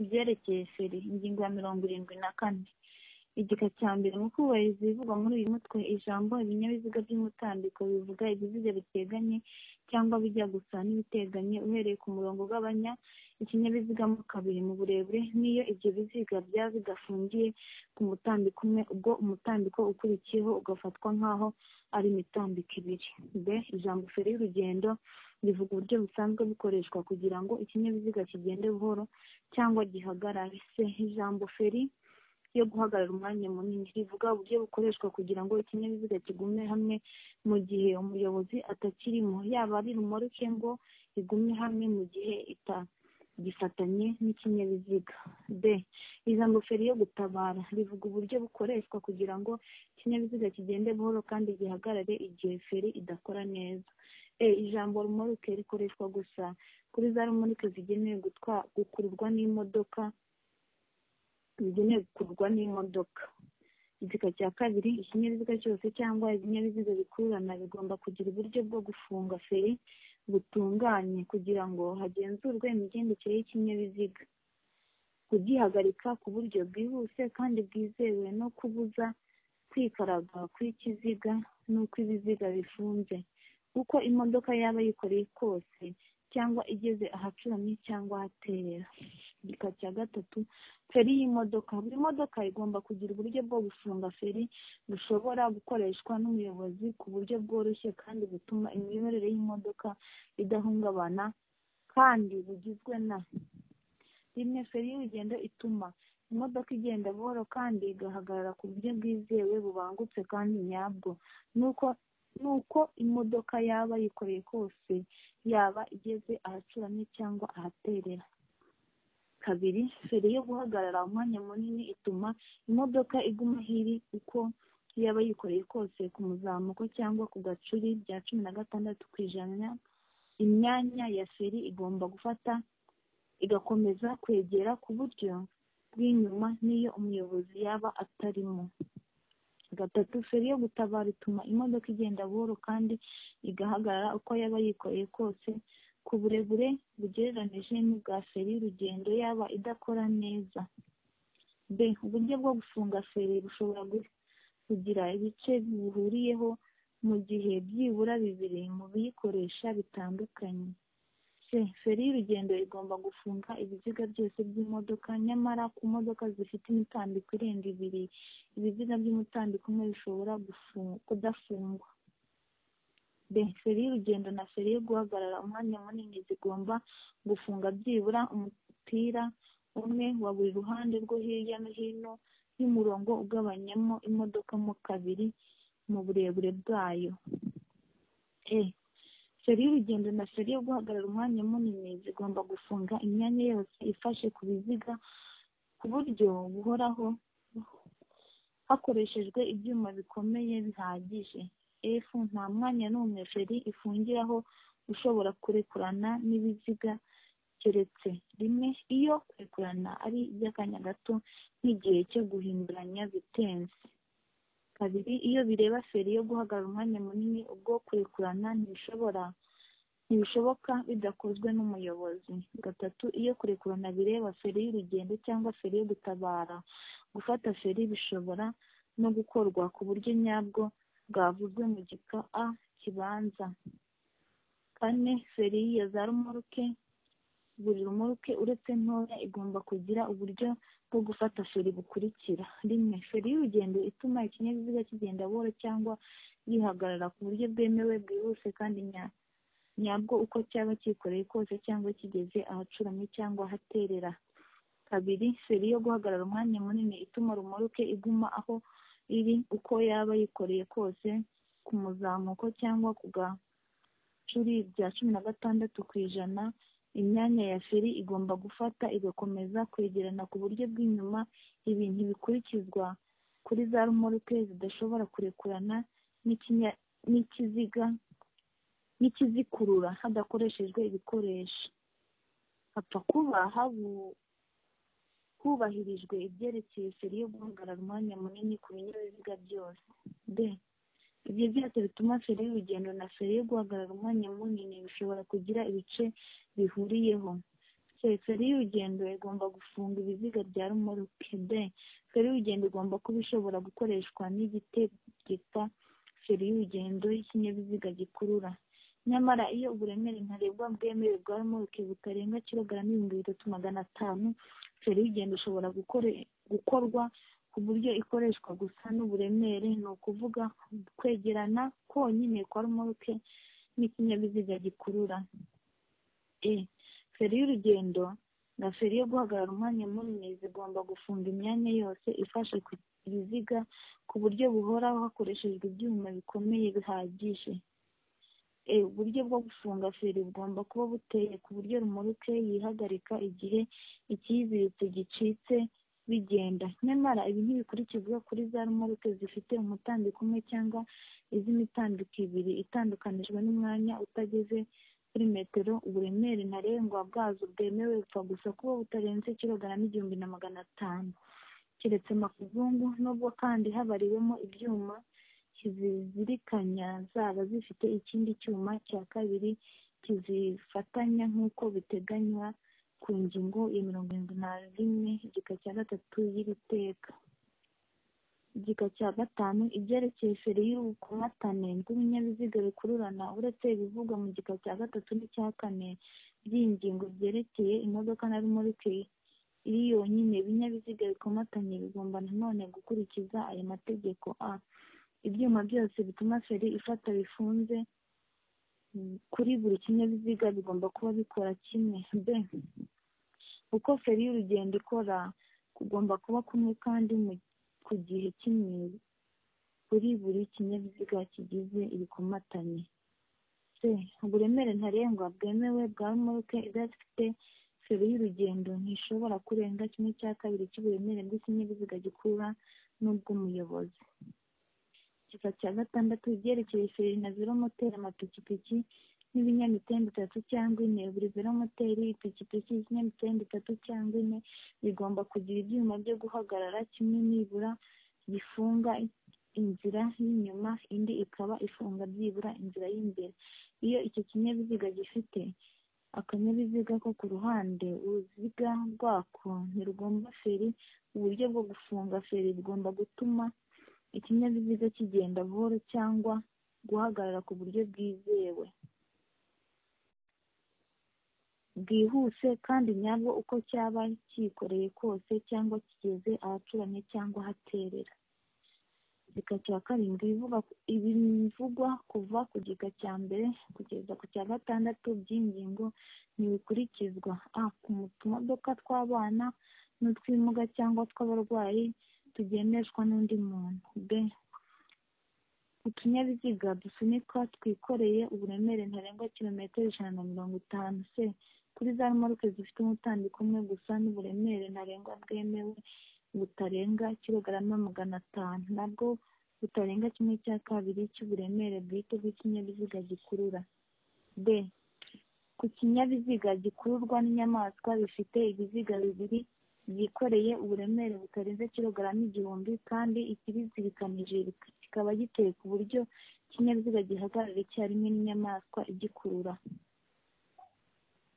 ibyerekeye feri ingingo ya mirongo irindwi na kane igika cya mbere mu kubahiriza ibivugwa muri uyu mutwe ijambo ibinyabiziga by'umutambiko bivuga ibiziga biteganye cyangwa bijya gusa n'ibiteganye uhereye ku murongo ugabanya ikinyabiziga mo kabiri mu burebure n'iyo ibyo biziga byaba bidafungiye ku mutambiko umwe ubwo umutambiko ukurikiyeho ugafatwa nk'aho ari imitambiko ibiri b ijambo feri y'urugendo rivuga uburyo busanzwe bukoreshwa kugira ngo ikinyabiziga kigende buhoro cyangwa gihagarare se ijambo feri yo guhagarara umwanya munini rivuga uburyo bukoreshwa kugira ngo ikinyabiziga kigume hamwe mu gihe umuyobozi atakirimo yaba ari rumoroke ngo igume hamwe mu gihe itagifatanye n'ikinyabiziga b ijambo feri yo gutabara rivuga uburyo bukoreshwa kugira ngo ikinyabiziga kigende buhoro kandi gihagarare igihe feri idakora neza e ijambo rumoroke rikoreshwa gusa kuri za rumoroke zigenewe gukururwa n'imodoka bigenewe gukurwa n'imodoka igika cya kabiri ikinyabiziga cyose cyangwa ibinyabiziga bikururana bigomba kugira uburyo bwo gufunga feri butunganye kugira ngo hagenzurwe imigendekere y'ikinyabiziga kugihagarika ku buryo bwihuse kandi bwizewe no kubuza kwikaraga kw'ikiziga n'uko ibiziga bifunze uko imodoka yaba yikoreye kose cyangwa igeze ahacuramye cyangwa ahaterera igika cya gatatu feri y'imodoka buri modoka igomba kugira uburyo bwo gufunga feri bushobora gukoreshwa n'umuyobozi ku buryo bworoshye kandi butuma imiyoborere y'imodoka idahungabana kandi bugizwe na rimwe feri y'urugendo ituma imodoka igenda buhoro kandi igahagarara ku buryo bwizewe bubangutse kandi nyabwo nuko nuko imodoka yaba yikoreye kose yaba igeze ahacuramye cyangwa ahaterera kabiri feri yo guhagarara umwanya munini ituma imodoka iguma hiri uko yaba yikoreye kose ku muzamuko cyangwa ku gacuri bya cumi na gatandatu ku ijana imyanya ya feri igomba gufata igakomeza kwegera ku buryo bw'inyuma n'iyo umuyobozi yaba atarimo gatatu feri yo gutabara ituma imodoka igenda buhoro kandi igahagarara uko yaba yikoreye kose ku burebure bugereranije n'ubwa feri y'urugendo yaba idakora neza b uburyo bwo gufunga feri bushobora kugira ibice bibuhuriyeho mu gihe byibura bibiri mu biyikoresha bitandukanye c feri y'urugendo igomba gufunga ibiziga byose by'imodoka nyamara ku modoka zifite imitambiko irenga ibiri ibiziga by'umutambiko umwe bishobora kudafungwa b feri y'urugendo na feri yo guhagarara umwanya munini zigomba gufunga byibura umupira umwe wa buri ruhande rwo hirya no hino y'umurongo ugabanyamo imodoka mo kabiri mu burebure bwayo e feri y'urugendo na feri yo guhagarara umwanya munini zigomba gufunga imyanya yose ifashe ku biziga ku buryo buhoraho hakoreshejwe ibyuma bikomeye bihagije f nta mwanya n'umwe feri ifungiraho ushobora kurekurana n'ibiziga keretse rimwe iyo kurekurana ari iby'akanya gato nk'igihe cyo guhinduranya bitenze kabiri iyo bireba feri yo guhagarara umwanya munini ubwo kurekurana ntibishobora ntibishoboka bidakozwe n'umuyobozi gatatu iyo kurekurana bireba feri y'urugendo cyangwa feri yo gutabara gufata feri bishobora no gukorwa ku buryo nyabwo bwavuzwe mu gika a kibanza kane feri ya za rumoroke buri rumoroke uretse ntoya igomba kugira uburyo bwo gufata feri bukurikira rimwe feri y'urugendo ituma ikinyabiziga kigenda buhoro cyangwa yihagarara ku buryo bwemewe bwihuse kandi nyabwo uko cyaba cyikoreye kose cyangwa kigeze ahacuramye cyangwa ahaterera kabiri feri yo guhagarara umwanya munini ituma rumoroke iguma aho iri uko yaba yikoreye kose ku muzamuko cyangwa ku gacuri bya cumi na gatandatu ku ijana imyanya ya feri igomba gufata igakomeza kwegerana ku buryo bw'inyuma ibintu bikurikizwa kuri za rumoroke zidashobora kurekurana n'ikiziga n'ikizikurura hadakoreshejwe ibikoresho hapfa kuba habu hubahirijwe ibyerekeye feri yo guhagarara umwanya munini ku binyabiziga byose b ibyo byose bituma feri y'urugendo na feri yo guhagarara umwanya munini bishobora kugira ibice bihuriyeho c feri y'urugendo igomba gufunga ibiziga bya rumorokede feri y'urugendo igomba kuba ishobora gukoreshwa n'igitegetsa feri y'urugendo y'ikinyabiziga gikurura nyamara iyo uburemere ntarengwa bwemewe bwa rumoroke butarenga kilogarama ibihumbi bitatu magana atanu feri y'urugendo ishobora gukorwa ku buryo ikoreshwa gusa n'uburemere ni ukuvuga kwegerana konyine kwa rumoroke n'ikinyabiziga gikurura e feri y'urugendo na feri yo guhagarara umwanya munini zigomba gufunga imyanya yose ifashe ku biziga ku buryo buhoraho hakoreshejwe ibyuma bikomeye bihagije e uburyo bwo gufunga feri bugomba kuba buteye ku buryo rumoroke yihagarika igihe ikiyiziritse gicitse bigenda nyamara ibi ntibikurikizwa kuri za rumoroke zifite umutambiko umwe cyangwa iz'imitambiko ibiri itandukanijwe n'umwanya utageze kuri metero uburemere ntarengwa bwazo bwemewe bupfa gusa kuba butarenze kilogarama igihumbi na magana atanu keretse makuzungu nubwo kandi habariwemo ibyuma kizizirikanya zaba zifite ikindi cyuma cya kabiri kizifatanya nk'uko biteganywa ku ngingo ya mirongo irindwi na rimwe igika cya gatatu y'iri teka igika cya gatanu ibyerekeye feri y'urukomatane rw'ibinyabiziga bikururana uretse ibivugwa mu gika cya gatatu n'icya kane by'iyi ngingo byerekeye imodoka na rumorike iri yonyine ibinyabiziga bikomatanye bigomba nanone gukurikiza aya mategeko a ibyuma byose bituma feri ifata bifunze kuri buri kinyabiziga bigomba kuba bikora kimwe b uko feri y'urugendo ikora kugomba kuba kumwe kandi mu ku gihe kimwe kuri buri kinyabiziga kigize ibikomatanye c uburemere ntarengwa bwemewe bwa moruke idafite feri y'urugendo ntishobora kurenga kimwe cya kabiri cy'uburemere bw'ikinyabiziga gikura n'ubw'umuyobozi igika cya gatandatu ibyerekeye feri na velomoteri amapikipiki n'ibinyamitende itatu cyangwa ine buri velomoteri ipikipiki y'ikinyamitende itatu cyangwa ine bigomba kugira ibyuma byo guhagarara kimwe nibura bifunga inzira y'inyuma indi ikaba ifunga byibura inzira y'imbere iyo icyo kinyabiziga gifite akanyabiziga ko ku ruhande uruziga rwako ntirugomba feri uburyo bwo gufunga feri bugomba gutuma ikinyabiziga kigenda buhoro cyangwa guhagarara ku buryo bwizewe bwihuse kandi nyabwo uko cyaba cyikoreye kose cyangwa kigeze ahacuramye cyangwa ahaterera igika cya karindwi ibivugwa kuva ku gika cya mbere kugeza ku cya gatandatu by'ingingo ntibikurikizwa a ku tumodoka tw'abana n'utwimuga cyangwa tw'abarwayi tugendeshwa n'undi muntu b utunyabiziga dusunikwa twikoreye uburemere ntarengwa kilometero ijana na mirongo itanu c kuri za rumaruke zifite umutambiko umwe gusa n'uburemere ntarengwa bwemewe butarenga kilogarama magana atanu nabwo butarenga kimwe cya kabiri cy'uburemere bwite bw'ikinyabiziga gikurura b ku kinyabiziga gikururwa n'inyamaswa bifite ibiziga bibiri byikoreye uburemere butarenze kilogarama igihumbi kandi ikibizirikanije kikaba giteye ku buryo ikinyabiziga gihagarara icyarimwe n'inyamaswa igikurura